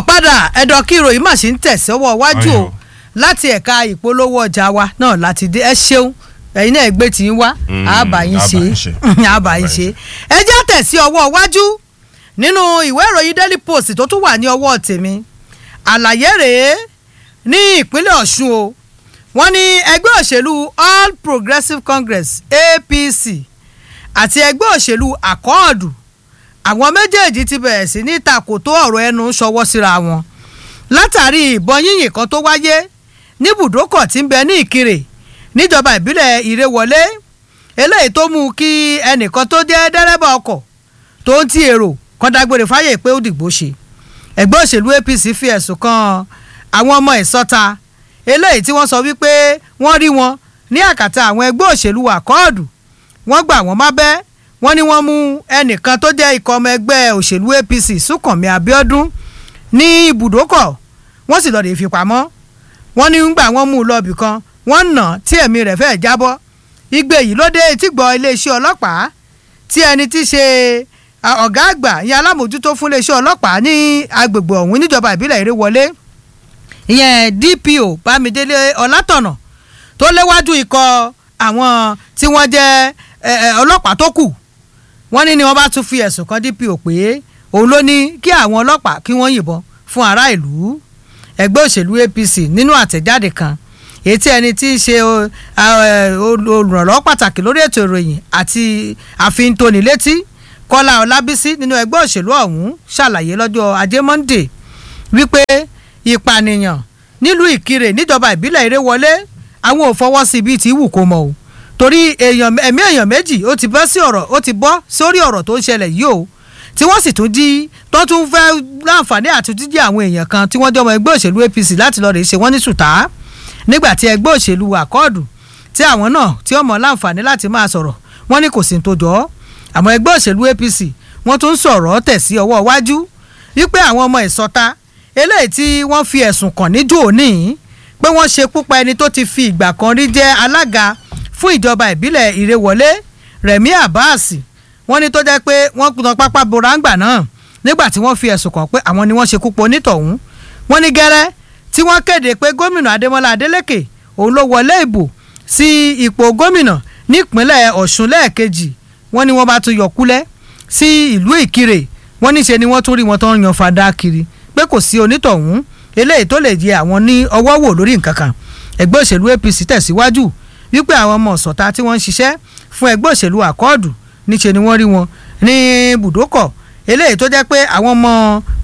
káàbọ̀ padà ẹ̀dọ̀ kí ìròyìn mà sí ń tẹ̀síwọ́ wájú o Ayọ̀. láti ẹ̀ka ìpolówó ọjà wa náà láti dé ẹ ṣeun ẹ̀yin náà gbé tí ń wá Mm, àbá yín àbá ṣe yín ṣe. àbá yín ṣe ẹ jẹ́ tẹ̀sí ọwọ́ wájú nínú ìwé ìròyìn daily post tó tún wà ní ọwọ́ tèmi àlàyé rèé ní ìpínlẹ̀ ọ̀ṣun o wọ́n ní ẹgbẹ́ òṣèlú all progressives congress apc àti ẹgbẹ́ òṣèlú àkọọ́dù àwọn méjèèjì ti bẹ̀rẹ̀ sí ní takòtó ọ̀rọ̀ ẹnu ṣọwọ́ síra wọn látàrí ìbọn yínyìn kan tó wáyé ní bùdókọ̀ tí ń bẹ ní ìkirè níjọba ìbílẹ̀ ìrèwọlé eléyìí tó mú kí ẹnìkan tó jẹ́ dẹ́rẹ́bà ọkọ̀ tó ń ti èrò kan dágbére fáyè pé ó dìgbò ṣe ẹgbẹ́ òṣèlú apc fi ẹ̀sùn kan àwọn ọmọ ìsọta eléyìí tí wọ́n sọ wípé wọ́n rí wọn ní àkàtà àwọn ẹgbẹ́ òṣèlú àkọọ́dù wọ́n gbà wọ́n mábẹ́ wọ́n ní wọ́n mú ẹnìkan tó jẹ́ ikọ̀ ọmọ ẹgbẹ́ òṣèlú apc súnkànmí abiodun ní ibùdókọ̀ wọ́n sì lọ́ọ́ lè fi pamọ́ wọ́n ní gbà wọ́n mú un lọ́ọ̀bì kan wọ́n nà á tí ẹ̀mí rẹ̀ fẹ́ẹ́ jábọ́ igbe yìí ló dé etígbọ̀ iléeṣẹ́ ọlọ́pàá tí ẹni tí í ṣe à, ọ̀gá àgbà ìyẹn alámòjútó fún iléeṣẹ́ ọlọ́pàá ní agbègbè ọ̀hún níjọba ìbílẹ̀ ìrèwọlé ìyẹn dpo bámidélé ọlátọ̀nà tó léwájú ikọ̀ àwọn tí wọ́n jẹ́ ẹ, ẹ, ọlọ́pàá tó kù wọ́n ní ni wọ́n bá tún fi ẹ̀sùn kan dpo pé òun ló ní kí àwọn ọlọ́pàá kí wọ́n yìnbọn fún ará ìlú ẹgbẹ́ òṣèlú apc nínú àtẹ̀jáde kan èyí tí ẹni tí í ṣe o, a, ẹ, ol- olùrànlọ́wọ́ pàtàkì lórí ètò ìròyìn àti àfihàn tónílétí kọ́lá ọlábísí nínú ẹgbẹ́ òṣèlú ọ̀hún ṣàlàyé lọ́jọ́ ajé monde wípé ìpànìyàn nílùú ìkirè níjọba ìbílẹ̀ ìrèwọlé àwọn ò fọwọ́ sí bíi ti wù kó mọ̀ o torí èèyàn ẹ̀mí èèyàn méjì ó ti bọ́ sí ọ̀rọ̀ ó ti bọ́ sórí ọ̀rọ̀ tó ń ṣẹlẹ̀ yìí o tí wọ́n sì tún jí tó tún fẹ́ láǹfààní àti jíjí àwọn èèyàn kan tí wọ́n jọ ọmọ ẹgbẹ́ òṣèlú apc láti lọ rèé ṣe wọ́n ní sùtá nígbà tí ẹgbẹ́ òṣèlú àkọọ́dù tí àwọn náà tí ọmọ láǹfààní láti máa sọ̀rọ̀ wọ́n ní kò sí ní tó jọ ọ́ àmọ́ ẹgbẹ́ òṣèlú apc wọ́n tún sọ̀rọ̀ tẹ̀ sí ọwọ́ iwájú wípé àwọn ọmọ ìsọta eléyìí tí wọ́n fi ẹ̀sùn kàn níjó òní pé wọ́n ṣekú pa ẹni tó ti fi ìgbà kan rí jẹ́ alága fún ìjọba ìbílẹ̀ ìrèwọlé rẹ̀mí abbas wọ́n ní tó jẹ́ pé wọ́n kùnà pápá borangba náà nígbà tí wọ́n fi ẹ̀sùn kàn pé àwọn ni wọ́n ṣekú pa onítọ̀hún wọ́n ní gẹ́rẹ́ tí wọ́n kéde pé gómìnà adémọlá adélèké òun ló wọlé ìbò sí ipò gómìnà nípínlẹ̀ ọ̀ṣun lẹ́ẹ̀kejì wọ́n ní wọ́n bá tún yọkúlẹ̀ sí ìlú ìkirè wọ́n níṣe ni wọ́n tún rí wọn tó ń yan fada kiri pé kò sí onítọ̀hún eléyìí tó lè yẹ àwọn ní ọwọ́ wò lórí nǹkan kan ẹgbẹ́ òṣèlú apc tẹ̀síwájú wípé àwọn ọmọ ọ̀sọ̀ta tí wọ́n ń ṣiṣẹ́ fún ẹgbẹ́ òṣèlú àkọọ́dù níṣe ni wọ́n rí wọn ní bùdókọ̀ eléyìí tó jẹ́ pé àwọn ọmọ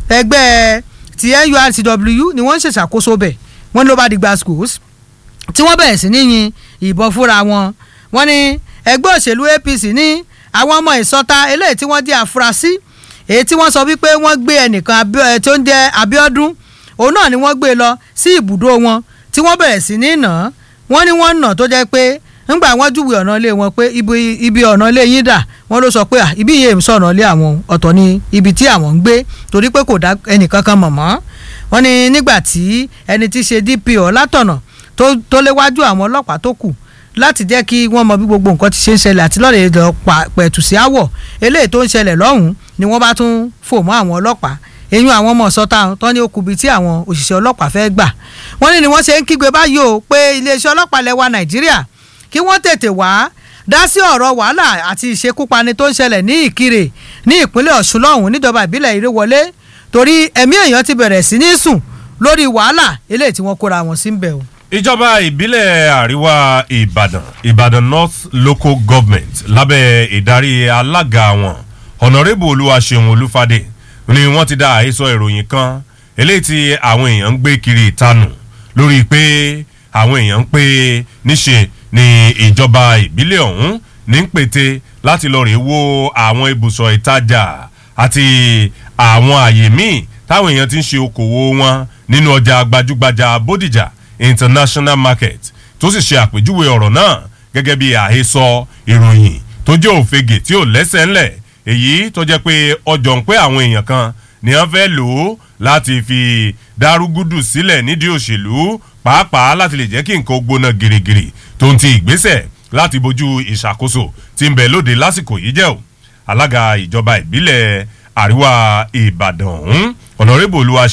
ẹgbẹ́ ti nurtw ni wọ́n ń ṣèṣàkóso bẹ̀ wọ́n ló bá di gba schools tí wọ́n bẹ̀rẹ̀ sí ní yin ìbọn fúnra wọn wọ́n ní ẹgbẹ́ òṣèlú apc ní àwọn ọmọ ìsọta eléyìí tí wọ́n jẹ́ àfúrásì èyí tí wọ́n sọ wípé wọ́n gbé ẹnìkan Abíọ́- ẹ, tó ń jẹ́ abiodun òun náà ni wọ́n gbé lọ sí ibùdó wọn tí wọ́n bẹ̀rẹ̀ sí ní nà án wọ́n ní wọ́n nà tó jẹ́ pé ńgbà wọ́n júwe ọ̀nà ilé wọn pé ibi ibi ọ̀nà ilé yín dà wọ́n ló sọ pé "Ah, ibi yìí ń sọ̀nà ilé àwọn ọ̀tọ̀ ni ibi tí àwọn ń gbé torí pé kò dá ẹnìkankan mọ̀ mọ́ wọ́n ní nígbà tí ẹni tí í ṣe dpo látọ̀nà tó tó léwájú àwọn ọlọ́pàá tó kù láti jẹ́ kí wọ́n mọ bí gbogbo nǹkan ti ṣe ń ṣẹlẹ̀ àti lọ́ọ̀rẹ́ lọ pa pẹ̀tù sí àwọ̀ eléyìí tó ń ṣẹlẹ̀ lọ́hùn-ún ni wọ́n bá tún fò mọ́ àwọn ọlọ́pàá eyín àwọn ọmọ sọta tán ní okùnbi tí àwọn òṣìṣẹ́ ọlọ́pàá fẹ́ gbà wọ́n ní ni wọ́n ṣe ń kígbe báyìí o pé iléeṣẹ́ ọlọ́pàá lẹ́wà nàìjíríà kí wọ́n tètè wá dá sí ọ̀rọ̀ wàhálà àti ìṣekúpani tó ń ṣẹlẹ̀ ní ìkirè ní ìpínlẹ̀ ọ̀ṣun lọ́hùn níjọba ìbílẹ̀ ìrèwọlé torí ẹ̀mí èèyàn ti bẹ̀rẹ̀ sí ní sùn lórí wàhálà eléyìí tí wọ́n kóra wọn sí ń bẹ̀ o. ìjọba ìbílẹ̀ àríwá ìbàdàn ìbàdàn north local government lábẹ́ ìdarí alága wọn ọ̀nàrẹ́bù olúwaṣeun olúfadé ni wọ́n ti dá àhesọ ìròyìn kan eléyìí tí àwọn èèyàn ń gbé kiri ìtanù lórí pé àwọn èèyàn ń pè níṣe ni ìjọba ìbílẹ̀ ọ̀hún ní ń pète láti lọ rèé wo àwọn ibùsọ̀ ìtajà àti àwọn àyè míì táwọn èèyàn ti ń ṣe okòwò wọn nínú ọjà gbajúgbajà bódìjà international market tó sì ṣe àpèjúwe ọ̀rọ̀ náà gẹ́gẹ́ bí àhesọ ìròyìn tó jẹ́ òfegè tí ò lẹ́sẹ̀ ńlẹ̀ èyí tó jẹ́ pé ọjọ́ ń pé àwọn èèyàn kan ni wọ́n fẹ́ lò ó láti fi dárúgúdù sílẹ̀ nídìí òṣèlú pàápàá láti lè jẹ́ kí nǹkan ó gbóná girigiri tó ń ti ìgbésẹ̀ láti bójú ìṣàkóso tí ń bẹ lóde lásìkò yìí jẹ́ o alága ìjọba ìbílẹ̀ àríwá ìbàdàn ọ̀hún ọ̀nàrẹ́bù olúwaṣeun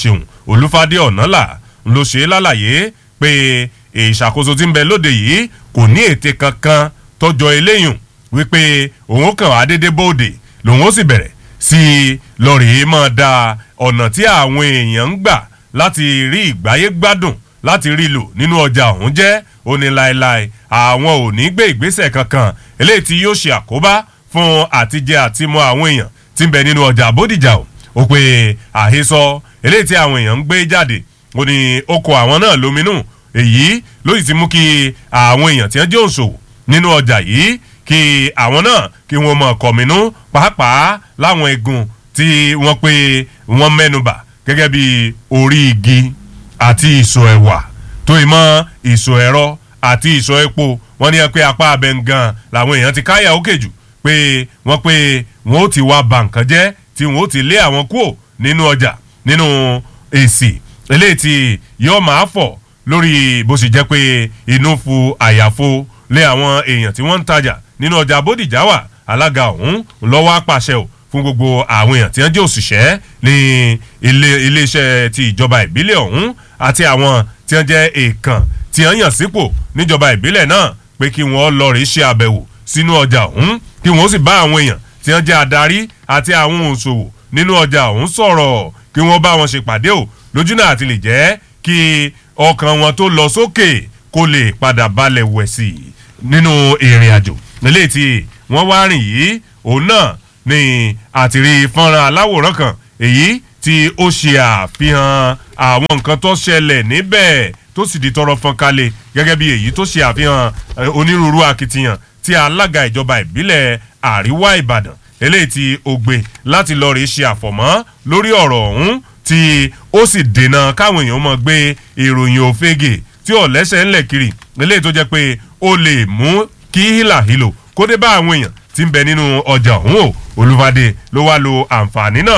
olúfadé ọ̀nàlà ló ṣe é lálàyé pé ìṣàkóso tí ń bẹ lóde yìí kò ní ète kankan tọjọ eléyùn wípé òun kàn á dédé bóde lòun ó sì bẹ̀rẹ̀ sí i lọ́ọ̀rì máa da ọ̀nà tí àwọn èèyàn ń gbà láti rí ìgbáyé gbádùn láti rí lò nínú ọjà ọ̀hún jẹ́ ó ní láéláé àwọn ò ní gbé ìgbésẹ̀ kankan eléyìí tí yóò ṣe àkóbá fún àtijẹ àtimọ àwọn èèyàn tí ń bẹ nínú ọjà bódìjà o ó pe àhesọ eléyìí tí àwọn èèyàn ń gbé jáde ó ní oko àwọn náà lóminú èyí ló sì ti mú kí àwọn èèyàn tí wọ́n jẹ́ òṣòwò nínú ọjà yìí kí àwọn náà kí wọ́n mọ̀ kọ̀mínú pàápàá láwọn egun tí wọ́n pe wọ́n mẹ́nubà gẹ́gẹ́ bí orí igi àti ìsò ẹ̀wà tó ìmọ̀ ìsò ẹ̀rọ àti ìsò epo wọ́n ní ẹ pé apá abẹ gan làwọn èèyàn ti káyà òkè jù pé wọ́n pé wọ́n ó ti wá ba nǹkan jẹ́ tí wọ́n ó ti lé àwọn kúò nínú ọjà nínú èsì eléyìí tí yóò máa fọ̀ lórí bó sì jẹ́ pé inú fu àyàfo lé àwọn èèyàn tí wọ́n ń tajà nínú ọjà bódìjà wà alága ọ̀hún lọ́wọ́ apàṣẹ o fún gbogbo àwọn èèyàn tí wọ́n jẹ́ òṣìṣẹ́ ní ilé iléeṣẹ́ ti ìjọba ìbílẹ̀ ọ̀hún àti àwọn tí wọ́n jẹ́ èèkàn tí wọ́n yàn sípò níjọba ìbílẹ̀ náà pé kí wọ́n lọ rí ṣe àbẹ̀wò sínú ọjà ọ̀hún kí wọ́n sì bá àwọn èèyàn tí wọ́n jẹ́ adarí àti àwọn òṣòwò nínú ọjà ọ̀hún sọ̀rọ̀ kí wọ́n bá wọn ṣèpàdé o lójú náà àti lè jẹ́ kí ọkàn wọn tó lọ sókè kó lè padà balẹ̀ wẹ̀ sí i nínú ìrìn àjò eléyìí tí wọ́n wá rìn yìí òun náà ni àtìrí fọ́nrán aláwòrán kan èyí tí ó ṣe àfihàn àwọn nǹkan tó ṣẹlẹ̀ níbẹ̀ tó sì di tọrọ fọn kalẹ̀ gẹ́gẹ́ bí èyí tó ṣe àfihàn onírúurú akitiyan tí alága ìjọba ìbílẹ̀ àríwá ìbàdàn eléyìí tí ó gbé láti lọ rí ṣe àfọ̀mọ́ lórí ọ̀rọ̀ ọ̀hún tí ó sì dènà káwọn èèyàn mọ̀ gbé ìròyìn òfegè tí ò lẹ́sẹ̀ ńlẹ̀ kiri eléyìí tó jẹ́ pé ó lè mú kí hílàhílò kó dé bá àwọn èèyàn tí ń bẹ nínú ọjà ọ̀hún o olùfàdé ló wá lo àǹfààní náà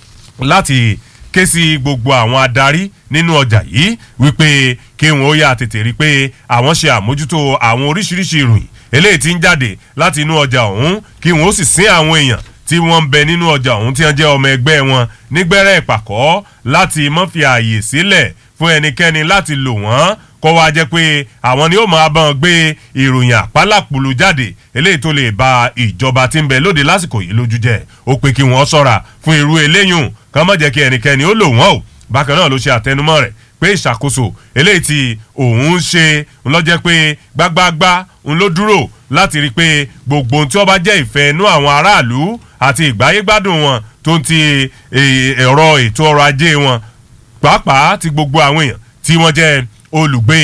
láti ké sí gbogbo àwọn adarí nínú ọjà yìí wípé kí wọn ó yà tètè rí i pé àwọn ṣe àmójútó àwọn oríṣiríṣi ìròyìn eléyìí tí ń jáde láti inú ọjà ọ̀hún kí wọn ó sì sín àwọn èèyàn tí wọ́n ń bẹ nínú ọjà ọ̀hún tí wọ́n jẹ́ ọmọ ẹgbẹ́ wọn nígbẹ́rẹ́ ìpàkọ́ láti mọ́ fi ààyè sílẹ̀ fún ẹnikẹ́ni láti lò wọ́n kó wá jẹ́ pé àwọn ni ó máa bá wọn gbé ìròyìn àpálàpùlù jáde eléyìí tó lè ba ìjọba tí ń bẹ lóde lásìkò yìí lójú jẹ́ ó pé kí wọ́n ṣọ́ra fún irú eléyùn kàn má jẹ́ kí ẹnikẹ́ni ó lò wọ́n o bákan náà ló ṣe àtẹnumọ́ rẹ̀ pé ìṣàkóso eléyìí tí òun ń ṣe ń lọ jẹ́ pé gbágbágbá ń ló dúró láti rí i pé gbogbo ohun tí wọ́n bá jẹ́ ìfẹ́ inú àwọn aráàlú àti ìgbáyégbádùn wọn tó ń ti ẹ̀rọ ètò ọrọ̀ ajé wọn pàápàá ti gbogbo àwọn èèyàn tí wọ́n jẹ́ olùgbé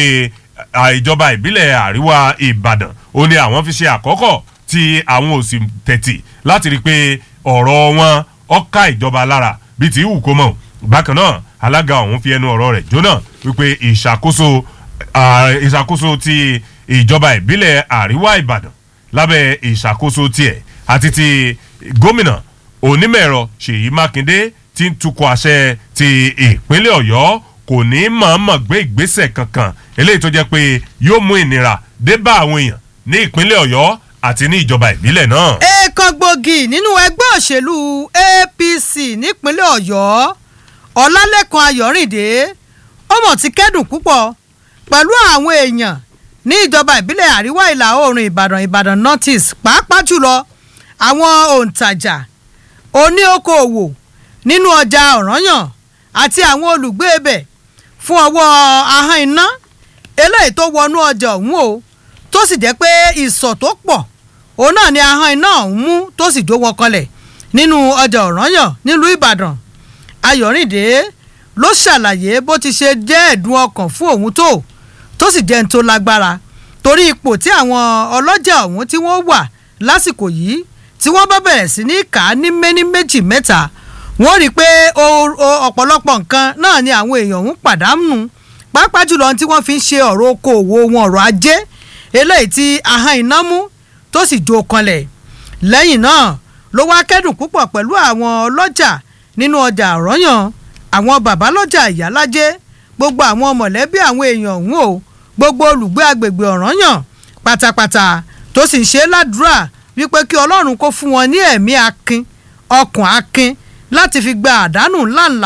ìjọba ìbílẹ̀ àríwá ìbàdàn ó ní àwọn fi ṣe àkọ́kọ́ tí àwọn ò sì tẹ̀tì láti rí i pé ọ̀rọ̀ wọn ọ̀ka ìjọba lára bíi ti wù kó mọ̀ bákan náà alága ọ̀hún fi ẹnu ọ̀rọ̀ rẹ̀ jóná wípé ìṣàkóso ìṣàkóso ti ìjọba ìbílẹ̀ àríwá ìbàdàn lábẹ́ ìṣàkóso tiẹ̀ àti ti gómìnà onímọ̀-ẹ̀rọ ṣèyí mákindé ti ń tukọ̀ àṣẹ ti ìpínlẹ̀ ọ̀yọ́ kò ní mọ̀ọ́mọ̀ gbé ìgbésẹ̀ kankan eléyìí tó jẹ́ pé yóò mú ìnira dé bá àwọn èèyàn ní ìpínlẹ̀ ọ̀yọ́ àti ní ìjọba ìbílẹ̀ náà. èèkàn gbòógì nínú ẹgbẹ́ òṣèlú apc nípínlẹ̀ ọ̀yọ́ ọ̀làlẹ́kan ayọ̀rìndé ọmọ ti kẹ́dùn púpọ̀ pẹ̀lú àwọn èèyàn ní ìjọba ìbílẹ̀ àríwá ìlà oòrùn ìbàdàn ìbàdàn northeast pàápàá jùlọ àwọn òǹtajà oníokòòwò nínú ọjà ọ̀ranyàn àti àwọn olùgbé ibẹ̀ fún ọwọ́ ahọ́n iná eléyìí tó wọnú ọjà ọ̀hún o tó sì jẹ́ pé ìsọ̀ tó pọ̀ òun náà ni ahọ́n iná ọ̀hún mú tó sì jó wọn kanlẹ̀ nínú ọjà ọ̀ranyàn nílùú ìbàdàn ayọ̀rìndé ló ṣàlàyé bó ti ṣe jẹ́ ẹ̀dùn ọkàn fún òun tó tó sì jẹ́ ń tó lágbára torí ipò tí àwọn ọlọ́jà ọ̀hún tí wọ́n wà lásìkò yìí tí wọ́n bá bẹ̀rẹ̀ sí ní kà á ní méní méjì mẹ́ta wọ́n rí i pé ọ̀pọ̀lọpọ̀ nǹkan náà ni àwọn èèyàn ń pàdánù pàápàá jùlọ tí wọ́n fi ń ṣe ọ̀rọ̀ okòòwò wọn ọ̀rọ̀ ajé eléyìí tí ahọ́n iná mú tó sì jó kanlẹ̀ lẹ́yìn náà ló wá kẹ́dùn púpọ̀ pẹ̀lú àwọn ọlọ́jà nínú ọjà àrọ́yàn àwọn bàbá lọ́jà ìyálájé gbogbo àwọn mọ̀lẹ́bí àwọn èèyàn ọ̀hún o gbogbo olùgbé agbègbè ọ̀ranyàn pátápátá tó sì ń ṣe ládùúrà wípé kí ọlọ́run kó fún wọn ní ẹ̀mí akin ọkàn akin láti fi gba àdánù ńláńlá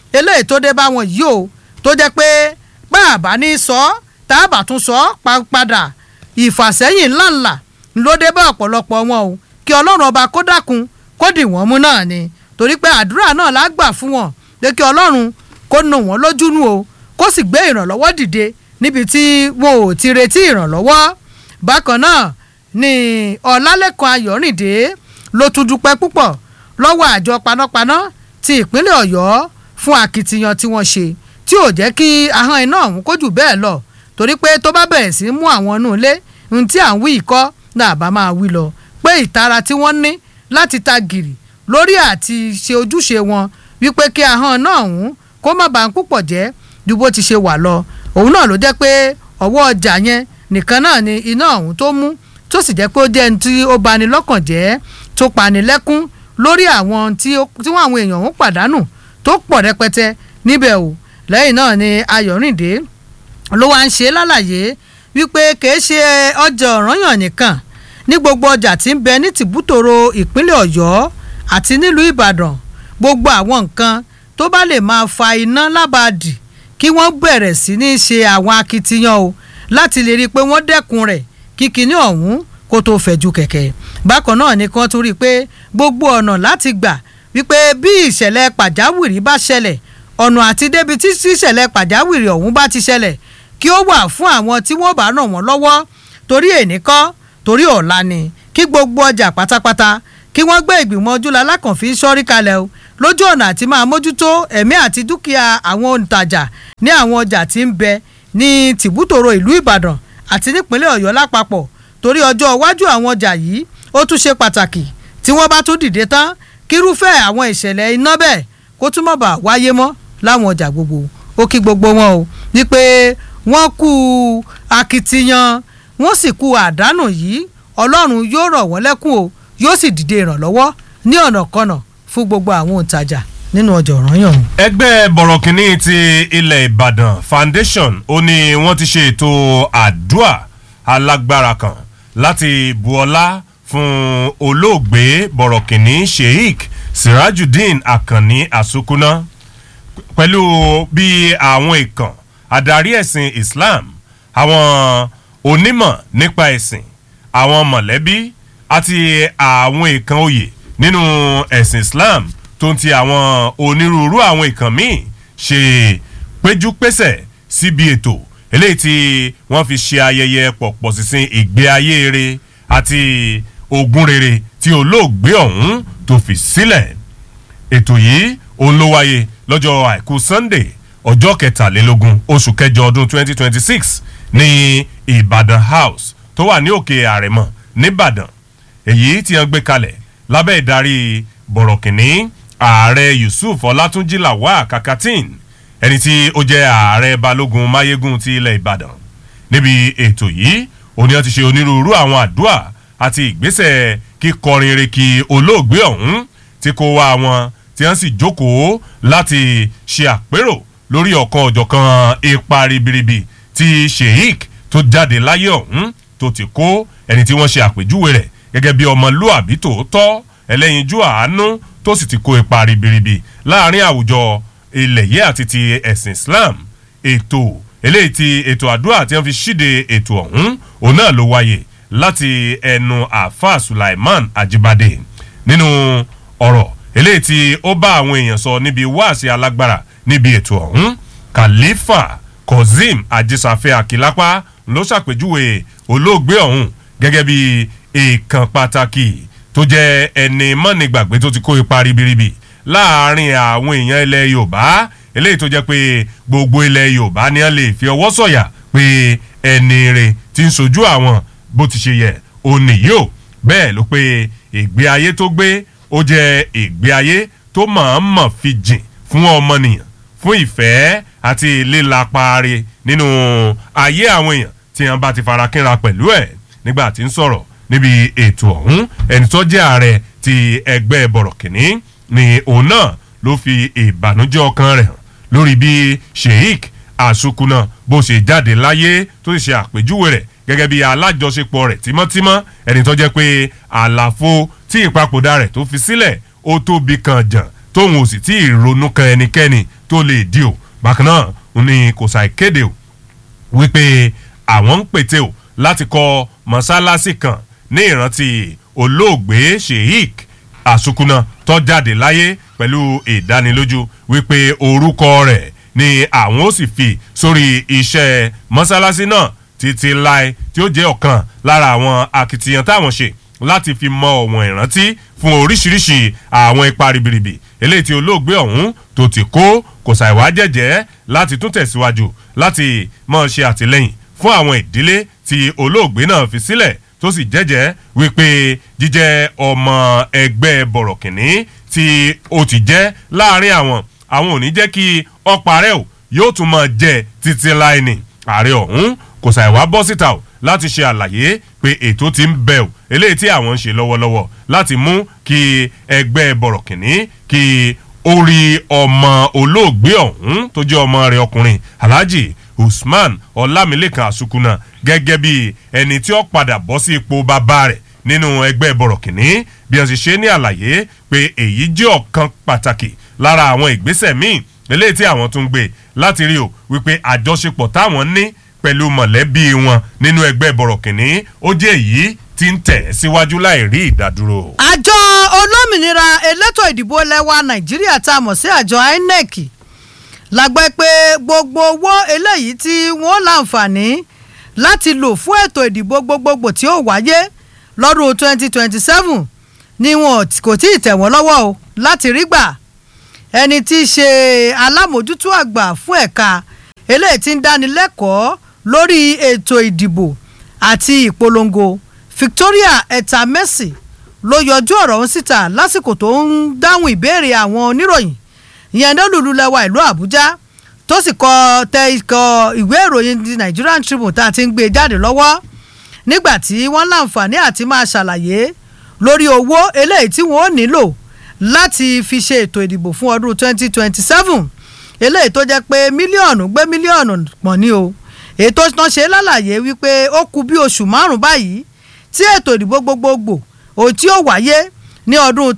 eléyìí tó dé bá wọn yìí o tó jẹ́ pé bá a bá ní sọ ọ́ tá a bá tún sọ ọ́ pa- padà ìfàsẹ́yìn ńláńlá ló dé bá ọ̀pọ̀lọpọ̀ wọn o kí ọlọ́run ọba kó dákun kó dì wọ́n mú náà ni torí pé àdúrà náà la gbà fún wọn pé kí ọlọ́run kó nù wọ́n lójú nù o kó sì gbé ìrànlọ́wọ́ dìde níbi tí wọn ò ti retí ìrànlọ́wọ́ bákan náà ni ọ̀làlẹ́kan ayọ̀rìndé ló tún dúpẹ́ púpọ̀ lọ́wọ́ àjọ panápaná ti ìpínlẹ̀ ọ̀yọ́ fún akitiyan tí wọ́n ṣe tí ò jẹ́ kí ahọ́n iná ọ̀hún kó jù bẹ́ẹ̀ lọ torí pé tó bá bẹ̀rẹ̀ sí í mú àwọn inú ilé ohun tí à ń wí ìkọ́ náà bá máa wí lọ pé ìtara tí wọ́n ní láti ta gìrì lórí àti ṣe ojúṣe wọn wípé kí ahọ́n náà ọ̀hún kó má bàa púpọ̀ jẹ́ ju bó ti ṣe wà lọ òun náà ló jẹ́ pé ọwọ́ ọjà yẹn nìkan náà ni iná ọ̀hún tó mú tó sì jẹ́ pé ó jẹ́ ní tí ó bani lọ́kàn jẹ́ tó pani lẹ́kún lórí àwọn tí ó- tí wọ́n àwọn èèyàn ń pàdánù tó pọ̀ rẹpẹtẹ níbẹ̀ o lẹ́yìn náà ni ayọ̀rìndé ló wá ń ṣe lálàyé wípé kìí ṣe ọjà ọ̀ranyàn nìkan ní gbogbo ọjà tí ń bẹ ní tìbútòrò ìpínlẹ̀ ọ̀yọ́ àti nílùú ìbàdàn gbogbo àwọn nǹkan tó bá lè máa fa iná lábàádì kí wọ́n bẹ̀rẹ̀ sí ní ṣe àwọn akitiyan o láti lè rí i pé wọ́n dẹ́kun rẹ̀ kí kinní ọ̀hún kó tó fẹ̀jú kẹ̀kẹ́ bákan náà ni kan tún rí i pé gbogbo ọ̀nà láti gbà wípé bí ìṣẹ̀lẹ̀ pàjáwìrì bá ṣẹlẹ̀ ọ̀nà àti débi tí ìṣẹ̀lẹ̀ pàjáwìrì ọ̀hún bá ti ṣẹlẹ̀ kí ó wà fún àwọn tí wọ́n bá ràn wọ́n lọ́wọ́ torí èní kọ́ torí ọ̀la ni kí gbogbo ọjà pátápátá kí wọ́n gbé ìgbìmọ̀ ojúlá alákànfí sọ́rí kalẹ̀ o lójú ọ̀nà àti máa mójútó ẹ̀mí àti dúkìá àwọn òǹtajà ní àwọn ọjà tí ń bẹ ní tìbútòrò ìlú ìbàdàn àti nípínlẹ̀ ọ̀yọ́ lápapọ̀ torí ọjọ́ iwájú àwọn ọjà yìí ó tún ṣe pàtàkì tí wọ́n bá tún dìde tán kírúfẹ́ àwọn ìṣẹ̀lẹ̀ iná bẹ́ẹ̀ kó tún má bàa wáyé mọ́ láwọn ọjà gbogbo ó kí gbogbo wọn o wípé wọ́n kú akitiyan wọ́n sì kú àdánù yìí ọlọ́run yóò rọ̀ wọ́n lẹ́kùn o yóò sì dìde ìrànlọ́wọ́ ní ọ̀nà kọ́nà fún gbogbo àwọn òǹtajà nínú ọjà ọ̀ranyàn o. ẹgbẹ́ bọ̀rọ̀kìnní ti ilẹ̀ ìbàdàn foundation ó ní wọ́n ti ṣe ètò àdúà alágbára kan láti bu ọlá fún olóògbé bọ̀rọ̀kìnní sheik sirajudeen akanni asukuna pẹ̀lú bí àwọn ìkàn adarí ẹ̀sìn islam àwọn onímọ̀ nípa ẹ̀sìn àwọn mọ̀lẹ́bí àti àwọn ìkàn oyè nínú ẹ̀sìn islam tó ń ti àwọn onírúurú àwọn ìkàn míì ṣe péjúpésẹ̀ síbi ètò eléyìí tí wọ́n fi ṣe ayẹyẹ pọ̀pọ̀ sísìn ìgbé ayé rere àti ogún rere tí olóògbé ọ̀hún tó fi sílẹ̀ ètò yìí òun ló wáyé lọ́jọ́ àìkú sunday ọjọ́ kẹtàlélógún oṣù kẹjọ ọdún 2026 ní ìbàdàn house tó wà ní òkè àrẹ̀mọ nìbàdàn èyí tí wọ́n gbé kalẹ̀ lábẹ́ ìdarí bọ̀rọ̀kìnní ààrẹ yusuf ọlátúnjì lawal kakatin ẹni tí ó jẹ́ ààrẹ balógun mayegun ti ilẹ̀ ìbàdàn níbi ètò yìí òní wọn ti ṣe onírúurú àwọn àdúrà àti ìgbésẹ̀ kíkọrin eré kí olóògbé ọ̀hún tí kò wá wọn tí wọ́n sì jókòó láti ṣe àpérò lórí ọ̀kan ọ̀jọ̀kan ipa ribiribi tí sheik tó jáde láyé ọ̀hún tó ti kó ẹni tí wọ́n ṣe àpèjúwe rẹ̀ gẹ́gẹ́ bí ọmọlúàbí tòótọ́ ẹlẹ́yinjú àánú tó sì ti kó ipa ribiribi láàrin àwùjọ ilẹ̀ yìí àti ti ẹ̀sìn islam ètò eléyìí ti ètò àdúrà tí wọ́n fi ṣíde ètò ọ̀hún òun náà ló wáyé láti ẹnu àáfàá sulaiman ajibade nínú ọ̀rọ̀ eléyìí tí ó bá àwọn èèyàn sọ níbi wáàsí alágbára níbi ètò ọ̀hún khalifa kozim ajisafe akilapa ló ṣàpèjúwe olóògbé ọ̀hún gẹ́gẹ́ bí èèkàn pàtàkì tó jẹ́ ẹni mọ́nìgbàgbé tó ti kó ipa ribiribi láàrin àwọn èèyàn ilẹ̀ yorùbá eléyìí tó jẹ́ pé gbogbo ilẹ̀ yorùbá ni wọ́n lè fi ọwọ́ sọ̀yà pé ẹni rẹ̀ ti ń sojú àwọn bó ti ṣe yẹ òun nìyí o bẹ́ẹ̀ ló pé ìgbé ayé tó gbé ó jẹ́ ìgbé ayé tó mọ̀ọ́mọ̀ fi jìn fún ọmọnìyàn fún ìfẹ́ àti lílapare nínú ayé àwọn èèyàn tí wọ́n bá ti fara kínra pẹ̀lú ẹ̀ nígbà tí ń sọ̀rọ̀ níbi ètò ọ̀hún ẹni tó jẹ́ ààrẹ ti ẹgbẹ́ bọ̀rọ̀kìnní ni òun náà ló fi ìbànújẹ́ ọkàn rẹ̀ hàn lórí bí sheik asukuna bó ṣe jáde láyé tó sì ṣe àpèjúwe rẹ̀ gẹ́gẹ́ bí alájọṣepọ̀ rẹ̀ tímọ́tímọ́ ẹni tó jẹ́ pé àlàfo tí ìpapòdà rẹ̀ tó fi sílẹ̀ ó tóbi kan jàn tóun ò sì tí ì ronú kan ẹnikẹ́ni tó lè di o bákan náà ó ní kò sàì kéde o wípé àwọn ń pète o láti kọ́ mọ́sálásí kan ní ìrántí olóògbé sheik àsukuna tó jáde láyé pẹ̀lú ìdánilójú wípé orúkọ rẹ̀ ni àwọn ó sì fi sórí iṣẹ́ mọ́sálásí náà títí láé tí ó jẹ́ ọ̀kan lára àwọn akitiyan táwọn ṣe láti fi mọ ọ̀wọ̀n ìrántí fún oríṣiríṣi àwọn ipa ribiribi eléyìí tí olóògbé ọ̀hún tó ti kó kò ṣàìwá jẹ́jẹ́ láti tún tẹ̀síwájú láti máa ṣe àtìlẹ́yìn fún àwọn ìdílé tí olóògbé náà fi sílẹ̀ tó sì jẹ́jẹ́ wípé jíjẹ́ ọmọ ẹgbẹ́ bọ̀rọ̀kìnní tí ó ti jẹ́ láàrin àwọn àwọn ò ní jẹ́ kí ọ̀parẹ́ ò yóò tún máa jẹ títí láì ní ààrẹ ọ̀hún kò ṣàìwá bọ́ síta o láti ṣe àlàyé pé ètò ti ń bẹ o eléyìí tí àwọn ń ṣe lọ́wọ́lọ́wọ́ láti mú kí ẹgbẹ́ bọ̀rọ̀kìnní kí orí ọmọ olóògbé ọ̀hún tó jẹ́ ọmọ rẹ̀ ọkùnrin alhaji usman ọlámilékan àsukuna gẹ́gẹ́ bí ẹni tí ó padà bọ́ sí ipò bàbá rẹ̀ nínú ẹgbẹ́ bọ̀rọ̀kìnní bí wọ́n ti ṣe ní àlàyé pé èyí jẹ́ ọ̀kan pàtàkì lára àwọn ìgbésẹ̀ míì eléyìí tí àwọn tún gbé láti rí o wípé àjọṣepọ̀ táwọn ní pẹ̀lú mọ̀lẹ́bí wọn nínú ẹgbẹ́ bọ̀rọ̀kìnní ó jẹ́ èyí tí ń tẹ̀ síwájú láì rí ìdádúró. àjọ olómìnira elétò ìdìbò lẹwa nàìjíríà tá a mọ̀ sí àjọ inec la gbọ́ pé gbogbo owó eléyìí tí wọ́n láǹfààní láti lò fún ètò ìdìbò gbogbogbò tí ó wáyé lọ́dún 2027 ni wọn kò tí ì tẹ̀ wọ́n lọ́wọ́ o láti rí gbà ẹni tí í ṣe alámòjútó àgbà fún ẹ̀ka eléyìí tí ń dánilẹ́kọ̀ọ́ lórí ètò ìdìbò àti ìpolongo victoria etamesi ló yọjú ọ̀rọ̀ ọ̀hún síta lásìkò tó ń dáhùn ìbéèrè àwọn oníròyìn ìyẹn lólùlù lẹwa ìlú àbújá tó sì kọ tẹ ikọ̀ ìwé ìròyìn the nigerian tribune tá a ti ń gbé jáde lọ́wọ́ nígbà tí wọ́n láǹfààní àti máa ṣàlàyé lórí owó eléyìí tí wọ́n ó nílò láti fi ṣe ètò ìdìbò fún ọdún 2027 eléyìí tó jẹ́ pé mílíọ̀nù gbé mílíọ̀nù pọ̀ ní o ètò náà ṣe lálàyé wípé ó kù bí oṣù márùn-ún báyìí tí ètò ìdìbò gbogbogbò òun tí ó wáyé ní ọdún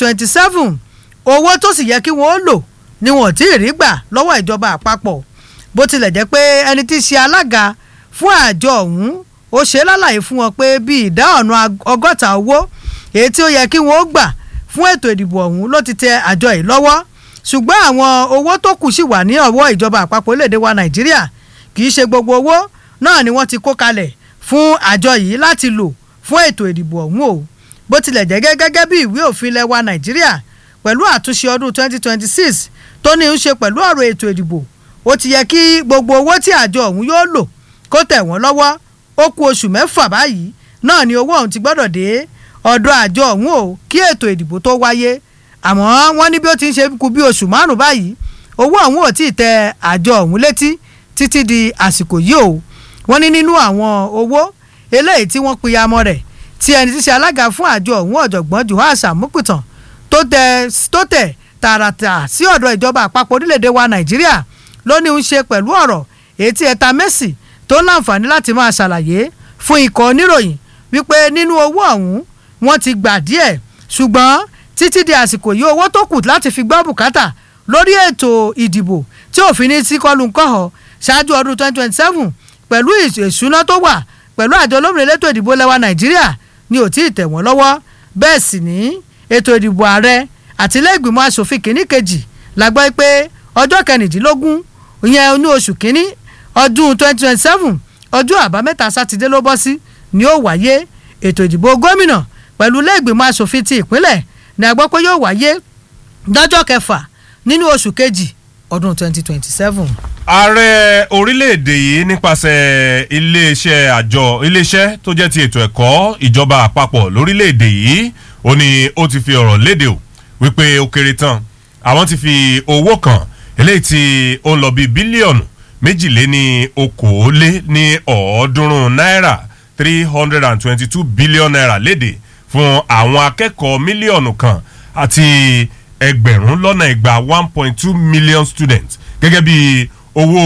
2027 owó tó sì yẹ kí wọ́n ó lò ni wọ́n tí ì rí gbà lọ́wọ́ ìjọba àpapọ̀ bó tilẹ̀ jẹ́ pé ẹni tí í ṣe alága fún àjọ ọ̀hún ó ṣe lálàyé fún wọn pé bíi ìdá ọ̀nà ọgọ́ta owó èyí tí ó yẹ kí wọ́n ó gbà fún ètò ìdìbò ọ̀hún ló ti tẹ àjọ yìí lọ́wọ́ ṣùgbọ́n àwọn owó tó kù sì wà ní ọwọ́ ìjọba àpapọ̀ orílẹ̀-èdè wa nàìjíríà kì í ṣe gbogbo owó náà ni wọ́n ti kó kalẹ̀ fún àjọ yìí láti lò fún ètò ìdìbò ọ̀hún o bó tilẹ̀ jẹ́ gẹ́gẹ́ bí ìwé òfin ilẹ̀ wa nàìjíríà pẹ̀lú àtúnṣe ọdún 2026 tó ní í ṣe pẹ̀lú ọ̀rọ̀ ètò ìdìbò ó ti yẹ kí gbogbo owó tí àjọ ọ̀hún yóò lò kó tẹ̀ wọ́n lọ́wọ́ ó kù oṣù mẹ́fà báyìí náà ni owó ọ̀hún ti gbọ́dọ̀ dé ọ̀dọ̀ àjọ ọ̀hún o kí ètò ìdìbò tó wáyé àmọ́ wọ́n ní bí ó ti ń ṣe kù bí oṣù márùn-ún báyìí owó ọ̀hún ò tí ì tẹ àjọ ọ̀hún létí títí di àsìkò yìí o wọ́n ní nínú àwọn owó eléyìí tí wọ́n pìyàmọ́ rẹ̀ tí ẹni tí ṣe alága fún àjọ ọ̀hún ọ̀jọ̀gbọ́n Juhas Amukutan tó tẹ tó tẹ̀ tààràtà sí ọ̀dọ̀ ìjọba àpapọ̀ orílẹ̀-èdè wa Nàìjíríà ló ní í ṣe pẹ̀lú ọ̀rọ̀ èyí tí ẹ̀ta Messi tó láǹfààní láti máa ṣàlàyé fún ikọ̀ oníròyìn wípé nínú owó ọ̀hún wọ́n ti gbà díẹ̀ ṣùgbọ́n títí di àsìkò yìí owó tó kù láti fi gbọ́ bùkátà lórí ètò ìdìbò tí òfin ní sí kọlù ńkọ̀họ̀ ṣáájú ọdún 2027 pẹ̀lú ìṣúná tó wà pẹ̀lú àjọ olómìnira elétò ìdìbò lẹ́wà Nàìjíríà ni ò tí ì tẹ̀ wọ́n lọ́wọ́ bẹ́ẹ̀ sì ní ètò ìdìbò ààrẹ àti ilé ìgbìmọ̀ asòfin kìíní kejì la gbọ́ pé ọjọ́ kẹrìndínlógún ìyẹn ní oṣù kìíní ọdún 2027 ọjọ́ àbámẹ́ta sátidé ló bọ́ sí ni ó wáyé ètò ìdìbò gómìnà pẹ̀lú ilé ìgbìmọ̀ asòfin ti ìpínlẹ̀ ni a gbọ́ pé yóò wáyé lọ́jọ́ kẹfà nínú oṣù kejì ọdún 2027. ààrẹ orílẹ̀-èdè yìí nípasẹ̀ iléeṣẹ́ àjọ iléeṣẹ́ tó jẹ́ ti ètò ẹ̀kọ́ ìjọba àpapọ̀ lórílẹ̀-èdè yìí ó ní ó ti fi ọ̀rọ̀ léde o wípé ó kéré tán àwọn ti fi owó kan eléyìí tí ó ń lọ bíi bílíọ̀nù méjìléní okòólé ní ọ̀ọ́dúnrún náírà three hundred and twenty-two billion naira léde fún àwọn akẹ́kọ̀ọ́ mílíọ̀nù kan àti ẹgbẹ̀rún lọ́nà igba one point two million students gẹ́gẹ́ bí owó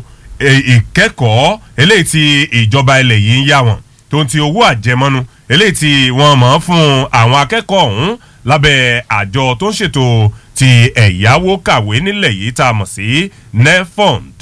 ìkẹ́kọ̀ọ́ eléyìí tí ìjọba ilẹ̀ yìí ń yá wọn tó ń ti owó àjẹmọ́nú eléyìí tí wọ́n mọ̀ fún àwọn akẹ́kọ̀ọ́ ọ̀hún lábẹ́ àjọ tó ń ṣètò ti ẹ̀yáwó kàwé nílẹ̀ yìí tá a mọ̀ sí nefond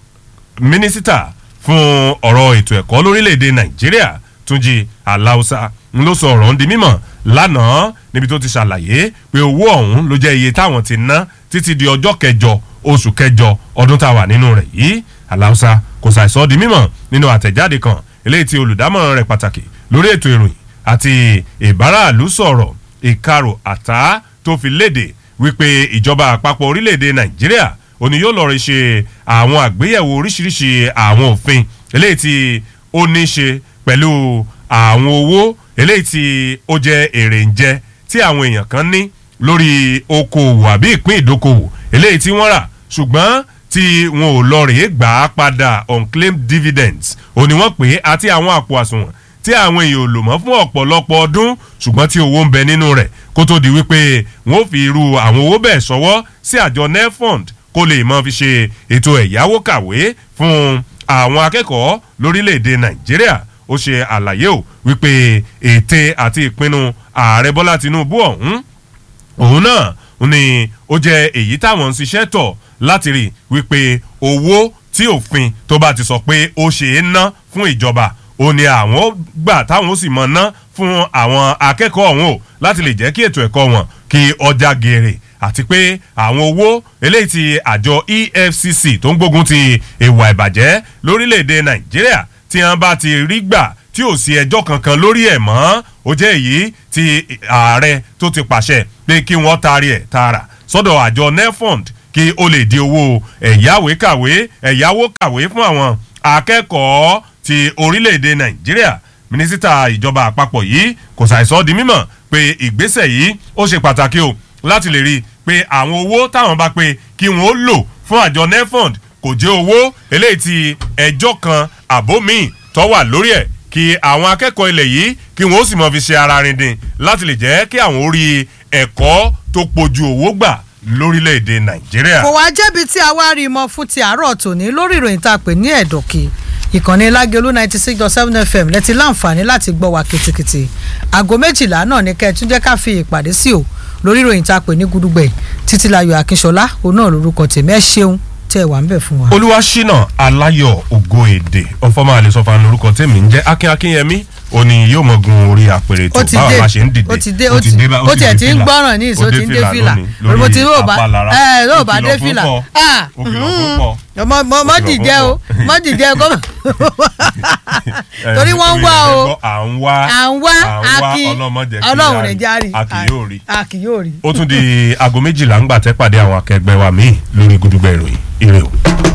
mínísítà fún ọ̀rọ̀ ètò ẹ̀kọ́ lórílẹ̀‐èdè nàìjíríà túnjí aláùsá ló sọ ọ̀rọ̀ ń di mímọ̀ lánàá níbi tó ti ṣàlàyé pé owó ọ̀hún ló jẹ́ iye táwọn ti ná títí di ọjọ́ kẹjọ oṣù kẹjọ ọdún tá a wà nínú rẹ̀ yìí aláùsá kò ṣàìsọ di mímọ̀ nínú àtẹ̀jáde kan eléyìí tí olùdámọ̀ràn rẹ̀ pàtàkì lórí ètò ìròyìn àti ìbáraàlú sọ̀rọ̀ ìkarò àtá tó fi léde wípé ìjọba àpapọ̀ orílẹ̀-èdè nàìjíríà òní yóò lọ́ọ́ rí ṣe àwọn àgbéyẹ̀wò oríṣiríṣi àwọn òfin eléyìí tí ó ní ṣe pẹ̀lú àwọn owó eléyìí tí ó jẹ́ èrè ń jẹ tí àwọn èèyàn kan ní lórí okòwò àbí ìpín ìdókòwò eléyìí tí wọ́n rà ṣùgbọ́n tí wọn ò lọ rèé gbà á padà unclaimed dividends òní wọ́n pè é àti àwọn àpò àsùnwọ̀n tí àwọn èèyàn ò lò mọ́ fún ọ̀pọ̀lọpọ̀ ọdún ṣùgbọ́n tí owó ń bẹ nínú rẹ̀ kó tó di wípé wọ́n ó fi irú àwọn owó bẹ́ẹ̀ sọ́wọ́ sí àjọ nefond kó lè mọ́ fi ṣe ètò ẹ̀yáwó kàwé fún àwọn akẹ́kọ̀ọ́ lórílẹ̀‐èdè nàìjíríà ó ṣe àlàyé o wípé ète àti ìpinnu ààrẹ bọ́lá tinubu ọ̀hún òun náà ni ó jẹ́ èyí táwọn ń ṣiṣẹ́ tọ̀ láti rí wípé owó tí òfin tó bá ti sọ pé ó ṣe é ná fún ìjọba ó ní àwọn gbà táwọn ó sì mọ ná fún àwọn akẹ́kọ̀ọ́ ọ̀hún o láti lè jẹ́ kí ètò ẹ̀kọ́ wọn kí ọjà gèrè àti pé àwọn owó eléyìí ti àjọ efcc tó ń gbógun ti ìwà ìbàjẹ́ lórílẹ̀‐èdè nàìjíríà tí wọ́n bá ti rí gbà tí ò sí ẹjọ́ kankan lórí ẹ̀ mọ́ ó jẹ́ èyí tí ààrẹ tó ti pàṣẹ pé kí wọ́n taari ẹ̀ tààrà sọ́dọ̀ àjọ nefond kí ó lè di owó ẹ̀yáwó kàwé ẹ̀yáwó kàwé fún àwọn akẹ́kọ̀ọ́ ti orílẹ̀-èdè nàìjíríà mínísítà ìjọba àpapọ̀ yìí kò ṣàìsọ di mímọ̀ pé ìgbésẹ̀ yìí ó ṣe pàtàkì o láti lè rí i pé àwọn owó táwọn bá pé kí wọ́n ó lò fún àjọ nefond kò jẹ́ owó eléyìí ti ẹjọ́ kan àbó míì tó wà lórí ẹ̀ kí àwọn akẹ́kọ̀ọ́ ilẹ̀ yìí kí wọ́n ó sì mọ̀ fi ṣe ara rindin láti lè jẹ́ kí àwọn orí ẹ̀kọ́ tó pojú owó gbà lórílẹ̀‐èdè nàìjíríà. kò wá jẹ́bi tí a wá rí mọ́ fún ti àárọ̀ tòní lórí ìròyìn tá a pè ní ẹ̀dọ̀kì ìkànnì lágẹ̀lú ninety six dot seven fm lẹ́tí láǹfààní láti gbọ́ wa kìtìkìtì aago méjìlá náà ní kẹ́ẹ̀tún jẹ́ ká fi ìpàdé sí o lórí ìròyìn tá a pè ní gudugbẹ̀ títílayọ̀ akínṣọlá òun náà lórúkọ tèmi ẹ ṣeun tẹ́ ẹ wà ń bẹ̀ fún wa. olúwaṣínà aláyọ̀ ògo èdè ọfọmọ àlesọfà lórúkọ tèmi ń jẹ́ akin akínyẹmí òní yóò mọ gun orí àpèrè tó ó ti báwa dé bá ṣe ń dìde ó ti dé ó ti ó tiẹ̀ ti ń gbọ́ràn ní ìṣó ti ń dé fìlà olùbó ti yóò bá ẹ yóò bá dé fìlà ah mọ mọ mọ dìjẹ o mọ dìjẹ kó torí wọ́n ń wá o à ń wá à ń wá akin ọlọ́mọdé ọlọ́run rẹ̀ járe a kì yóò rí a kì yóò rí. ó tún di aago méjìlá ń gbà tẹ́ pàdé àwọn akẹgbẹ́ wa míì lórí gudugbẹ̀ ìròyìn.